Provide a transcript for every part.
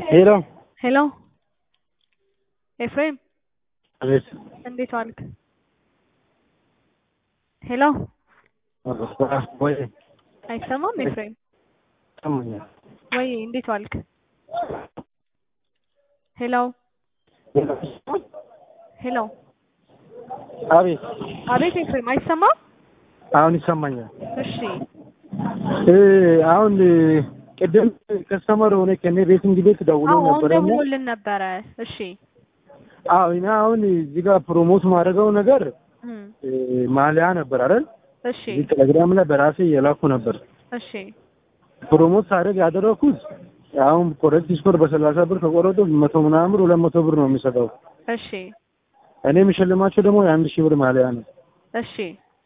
ሄሎ ሄሎ ኤፍሬም አቤት እንዴት ዋልክ? ሄሎ ወይ አይሰማም? ኤፍሬም ሰማኛል ወይ እንዴት ዋልክ? ሄሎ ሄሎ አቤት አቤት ኤፍሬም አይሰማም? አሁን ይሰማኛል እሺ እ አሁን ቅድም ከስተመር ሆነ ከኔ ቤት እንግዲህ ደውሎ አዎ አሁን ነበረና ደውሎልን ነበረ። እሺ አዎ እና አሁን እዚህ ጋር ፕሮሞት ማድረገው ነገር እም፣ እ ማሊያ ነበር አይደል እሺ እዚህ ቴሌግራም ላይ በራሴ የላኩ ነበር እሺ ፕሮሞት ሳደርግ ያደረኩት አሁን ኮረንቲ ስኮር በሰላሳ ብር ከቆረጡ መቶ ምናምን ብር ሁለት መቶ ብር ነው የሚሰጠው እሺ እኔ የሚሸልማቸው ደግሞ የአንድ ሺህ ብር ማሊያ ነው እሺ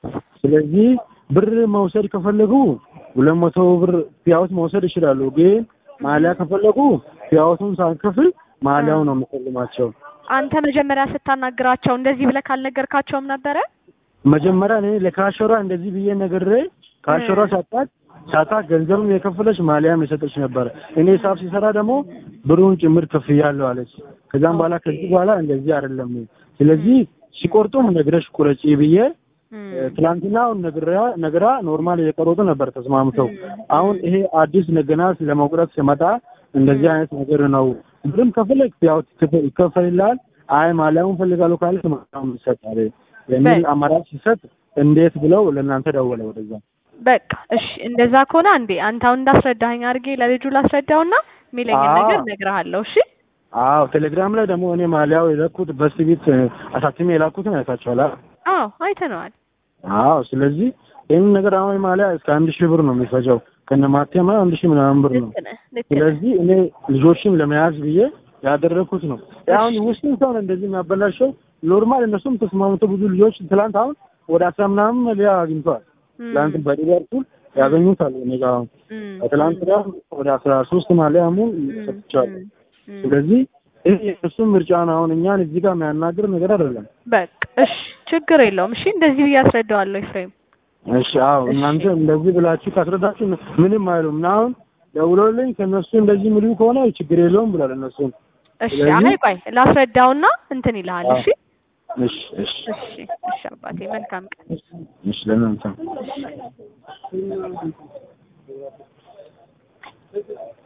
ስለዚህ ብር መውሰድ ከፈለጉ ሁለት መቶ ብር ፒያውት መውሰድ ይችላሉ። ግን ማሊያ ከፈለጉ ፒያውቱን ሳንከፍል ማሊያው ነው የምሸልማቸው። አንተ መጀመሪያ ስታናግራቸው እንደዚህ ብለህ ካልነገርካቸውም ነበረ? መጀመሪያ እኔ ለካሸሯ እንደዚህ ብዬ ነግሬ ካሸሯ ሳጣት ሳጣት ገንዘብም የከፈለች ማሊያም የሰጠች ነበረ። እኔ ሂሳብ ሲሰራ ደግሞ ብሩን ጭምር ከፍያለሁ አለች። ከዛም በኋላ ከዚህ በኋላ እንደዚህ አይደለም፣ ስለዚህ ሲቆርጡም ነግረሽ ቁረጪ ብዬ እም፣ ትላንትናውን ነግራ ነግራ ኖርማል እየቀረጡ ነበር ተስማምተው። አሁን ይሄ አዲስ ነገና ለመቁረጥ ሲመጣ እንደዚህ አይነት ነገር ነው። ብርም ከፈለግ ያው ትከፍ- ይከፈልልሃል። አይ ማሊያውን ፈልጋለሁ ካለ ማሊያውን ይሰጣል የሚል በ- አማራጭ ሲሰጥ እንዴት ብለው ለእናንተ ደወለ ወደዛ። በቃ እሺ፣ እንደዛ ከሆነ አንዴ አንተ አሁን እንዳስረዳኸኝ አድርጌ ለልጁ ላስረዳውና የሚለኝን አዎ። ነገር እነግርሃለሁ። እሺ አዎ ቴሌግራም ላይ ደግሞ እኔ ማሊያው የላኩት በስቢት አሳትሜ የላኩትን አይታችኋል። አ- አዎ አይተነዋል። አዎ ስለዚህ ይህን ነገር አሁን ማሊያ እስከ አንድ ሺህ ብር ነው የሚፈጀው ከነ ማቴማ አንድ ሺህ ምናምን ብር ነው። ልክ ነህ፣ ልክ ነህ። ስለዚህ እኔ ልጆችን ለመያዝ ብዬ ያደረኩት ነው። አሁን ውስን ሰው ነው እንደዚህ የሚያበላሸው። ኖርማል እነሱም ተስማምቶ ብዙ ልጆች ትላንት አሁን ወደ አስራ ምናምን መለያ አግኝተዋል። እም፣ ትላንት በሊቨርፑል ያገኙታል። እኔ ጋር አሁን እም፣ ትላንት ጋር ወደ አስራ ሶስት ማሊያ ሙሉ እም፣ ሰጥቻለሁ። እም፣ እም። ስለዚህ ይህ የእሱም ምርጫ ነው። አሁን እኛን እዚህ ጋር የሚያናግር ነገር አይደለም። በቃ እሺ፣ ችግር የለውም። እሺ እንደዚህ ብዬ አስረዳዋለሁ ኤፍሬም። እሺ አዎ፣ እናንተ እንደዚህ ብላችሁ ካስረዳችሁ ምንም አይሉም። እና አሁን ደውሎልኝ ከእነሱ እንደዚህ ምሉ ከሆነ ችግር የለውም ብሏል እነሱም እሺ ስለዚህ- አይ ቆይ ላስረዳውና እንትን ይልሃል። እሺ እሺ እሺ እሺ እሺ አባቴ መልካም ቀን። እሺ ለእናንተ እሺ